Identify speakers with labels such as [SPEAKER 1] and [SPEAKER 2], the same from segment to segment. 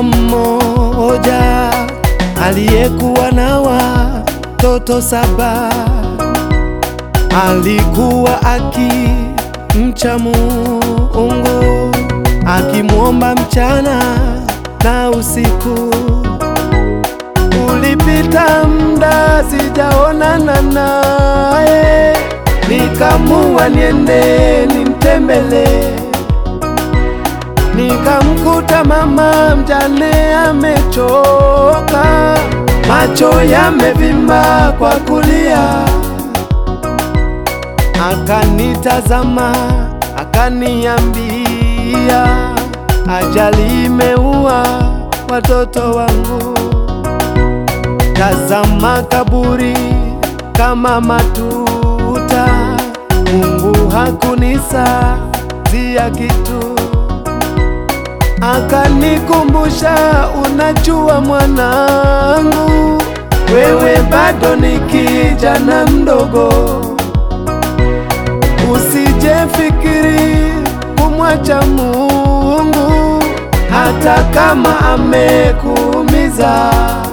[SPEAKER 1] mama mmoja aliyekuwa na watoto saba, alikuwa akimcha Mungu, akimwomba mchana na usiku. Ulipita muda sijaonana naye, nikamua niende nimtembelee nikamkuta mama mjane amechoka, macho yamevimba kwa kulia. Akanitazama akaniambia, ajali imeua watoto wangu. Tazama kaburi kama matuta, Mungu hakunisazia kitu akanikumbusha, unajua mwanangu, wewe bado ni kijana mdogo, usijefikiri kumwacha Mungu hata kama amekuumiza.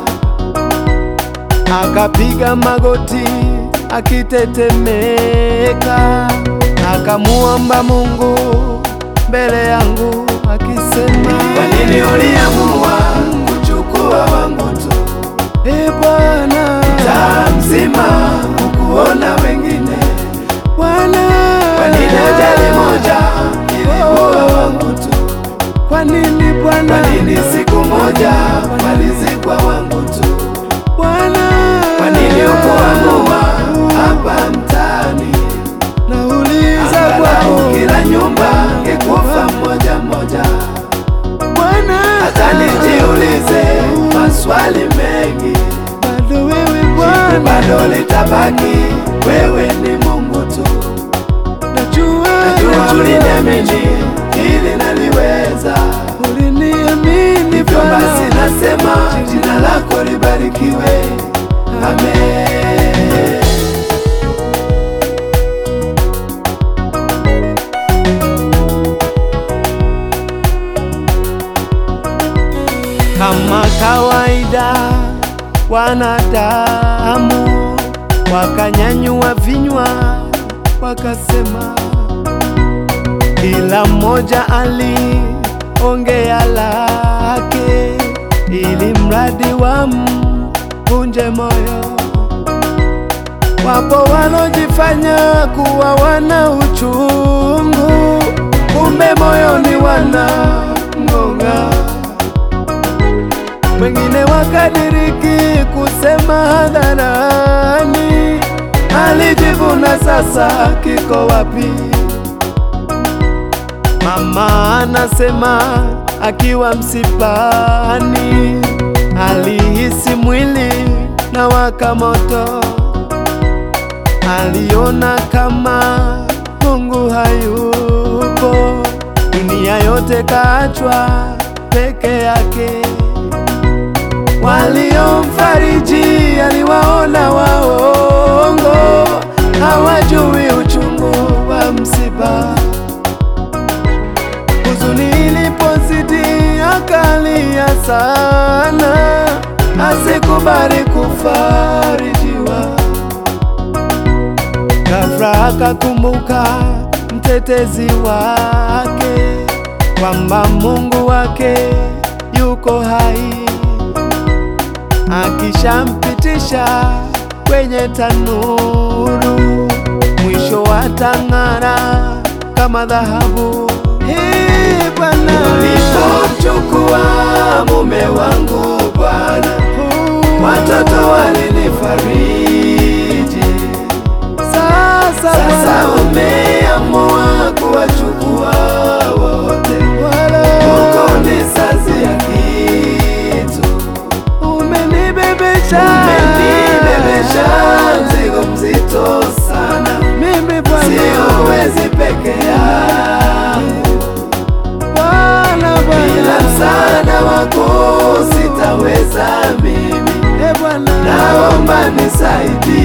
[SPEAKER 1] Akapiga magoti akitetemeka, akamuomba Mungu mbele yangu akisema,
[SPEAKER 2] Kwa nini uliamua kuchukua wangu tu?
[SPEAKER 1] E Bwana,
[SPEAKER 2] Taa mzima ukuona wengine.
[SPEAKER 1] Bwana,
[SPEAKER 2] Kwa nini ajali moja iliua wangu tu?
[SPEAKER 1] Kwa nini Bwana,
[SPEAKER 2] Kwa nini siku moja walizikwa wangu tu?
[SPEAKER 1] Bwana,
[SPEAKER 2] Kwa nini ukuamua hapa mtaani?
[SPEAKER 1] nauliza
[SPEAKER 2] Angalau
[SPEAKER 1] kwako
[SPEAKER 2] kila nyumba ngekufa mmoja mmoja.
[SPEAKER 1] Bwana,
[SPEAKER 2] Hata nijiulize maswali mengi,
[SPEAKER 1] bado wewe
[SPEAKER 2] jibu
[SPEAKER 1] Bwana,
[SPEAKER 2] bado litabaki, wewe ni Mungu tu.
[SPEAKER 1] najua,
[SPEAKER 2] Najua
[SPEAKER 1] najua
[SPEAKER 2] uliniamini ili naliweza,
[SPEAKER 1] uliniamini
[SPEAKER 2] hivyo
[SPEAKER 1] Bwana,
[SPEAKER 2] basi nasema jina lako libarikiwe. Amen.
[SPEAKER 1] Kama kawaida wanadamu wakanyanyua vinywa wakasema, kila mmoja aliongea lake, ili mradi wamvunje moyo. Wapo walojifanya kuwa wana uchungu, kumbe moyoni wana ng'ong'a wengine wakadiriki kusema hadharani, alijivuna sasa kiko wapi? Mama anasema akiwa msibani, alihisi mwili na waka moto, aliona kama Mungu hayupo, dunia yote kaachwa peke yake waliomfariji aliwaona waongo, hawajui uchungu wa msiba. Huzuni ilipozidi akalia sana, asikubali kufarijiwa. Ghafla akakumbuka mtetezi wake, kwamba Mungu wake yuko hai akishampitisha kwenye tanuru, mwisho watang'ara kama dhahabu. Ee Bwana,
[SPEAKER 2] Ulipomchukua mume wangu Bwana, watoto walinifariji.
[SPEAKER 1] sasa
[SPEAKER 2] Sasa
[SPEAKER 1] Bwana,
[SPEAKER 2] umeamua kuwachukua wote,
[SPEAKER 1] wala
[SPEAKER 2] ukonisazia kitu,
[SPEAKER 1] umenibebesha
[SPEAKER 2] umenibebesha mzigo mzito sana,
[SPEAKER 1] mimi Bwana,
[SPEAKER 2] siwezi peke yangu,
[SPEAKER 1] Bwana,
[SPEAKER 2] bila
[SPEAKER 1] Bwana,
[SPEAKER 2] msaada wako sitaweza mimi,
[SPEAKER 1] Ee Bwana,
[SPEAKER 2] naomba nisaidie.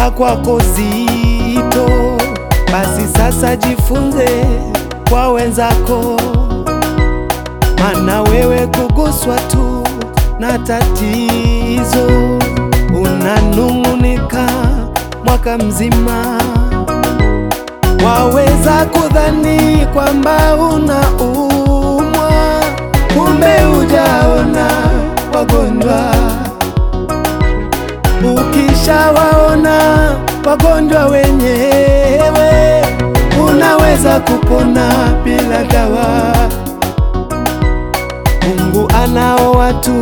[SPEAKER 1] la kwako zito, basi sasa jifunze kwa wenzako, mana wewe kuguswa tu na tatizo unanung'unika mwaka mzima. Waweza kudhani kwamba unaumwa, kumbe hujaona wagonjwa. Ukishawaona wagonjwa wenyewe, unaweza kupona bila dawa. Mungu anao watu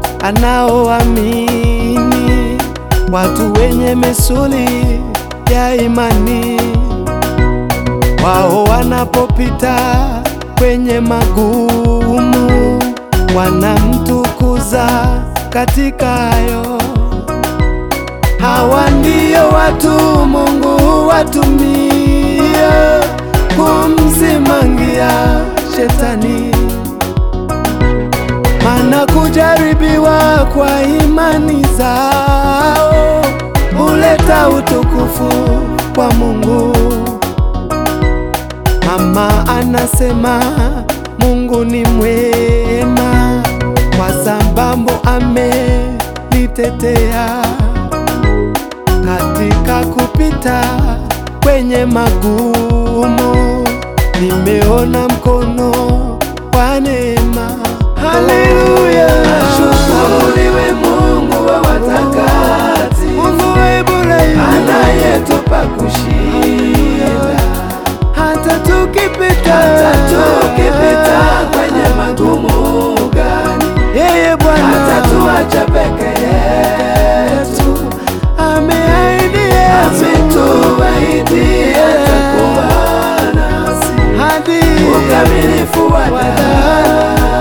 [SPEAKER 1] anaoamini, watu wenye misuli ya imani. Wao wanapopita kwenye magumu, wanamtukuza katika hayo. Hawa ndio watu Mungu watumia kumsimangia shetani, mana kujaribiwa kwa imani zao huleta utukufu kwa Mungu. Mama anasema Mungu ni mwema kwa sababu amenitetea katika kupita kwenye magumu, nimeona mkono wa neema. Haleluya,
[SPEAKER 2] Ashukuriwe Mungu wa watakatifu,
[SPEAKER 1] Mungu wa Ibrahimu,
[SPEAKER 2] anayetupa kushinda
[SPEAKER 1] hata tukipita
[SPEAKER 2] hata tukipita kwenye magumu gani,
[SPEAKER 1] yeye Bwana
[SPEAKER 2] hatatuacha peke yetu,
[SPEAKER 1] ameahidi Yesu
[SPEAKER 2] ametuahidi atakuwa nasi
[SPEAKER 1] hadi
[SPEAKER 2] ukamilifu wa daima.